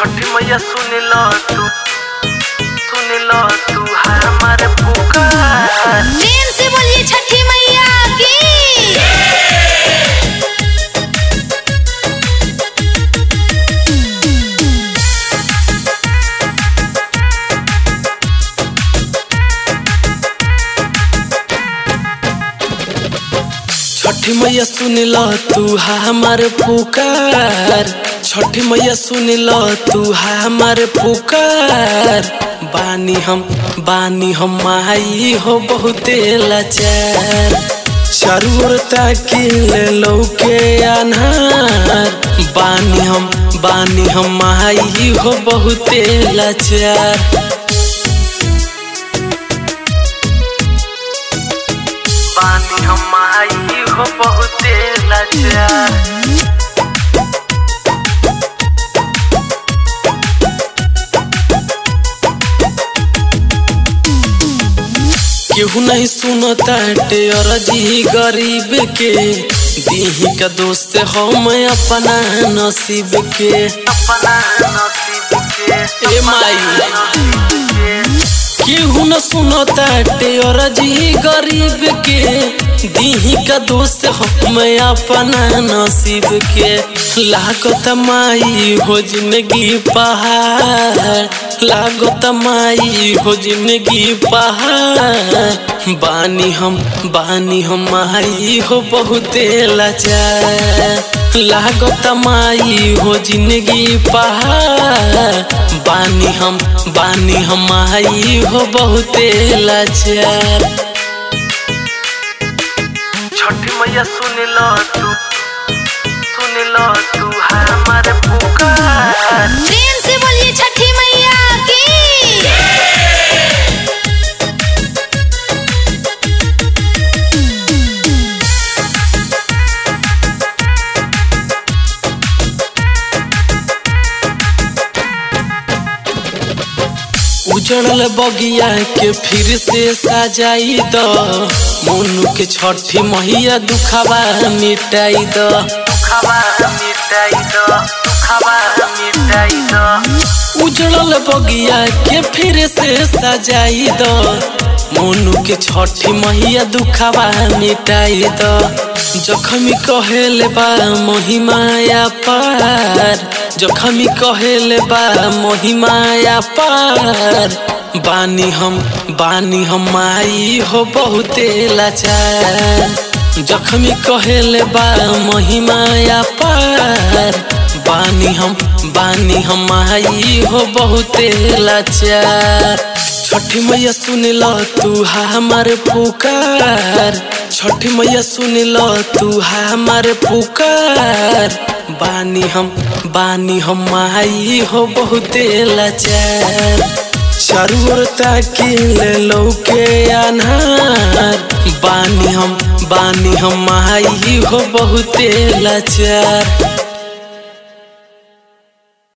छठी मैया सुन लो तू सुन लो तू हमारे पुकार प्रेम से बोलिए छठी मैया की छठी मैया सुन लो तू हमारे पुकार छठी मैया सुन लो तू हमारे पुकार बानी हम बानी हम माई हो बहुते लाचार चारू ओर ताकिल लौके अनहार बानी हम बानी हम माई हो बहुते लाचार बानी हम आई हो बहुते लाचार केहू नहीं सुनता अरजी गरीब के दीही का दोस्त हम अपना नसीब के अपना नसीब के ए माई केहू न सुनता अरजी गरीब के दीही का दोस्त हम अपना नसीब के लागत माई हो जिंदगी पहाड़ लागत माई हो जिंदगी पहाड़ बानी हम बानी हम माई हो बहुते लाचार लागत माई हो जिंदगी पहाड़ बानी हम बानी हम माई हो बहुते लाचार छठी मैया सुन लो तू सुन लो तू हमारे पुकार प्रेम से बोलिए छठी मैया की उजड़ल बगिया के फिर से सजाई द मोनू के छठी मैया दुखावा मिटाई द दुखावा मिटाई द दुखावा मिटाई द उजड़ल बगिया के फिर से सजाई द मोनू के छठी मैया दुखावा मिटाई द जखमी कहेले बा महिमाया पार जखमी कहेले बा महिमाया पार बानी हम बानी हम माई हो बहुते लाचार जखमी कहेले बा महिमाया पार बानी हम बानी हम माई हो बहुते लाचार छठी मैया सुन लो तू हमारे पुकार छठी मैया सुन लो तू हमारे पुकार बानी हम बानी हम माई हो बहुते लाचार चारू ओर ताकिल लौके अनहार बानी हम बानी हम माई हो बहुते लाचार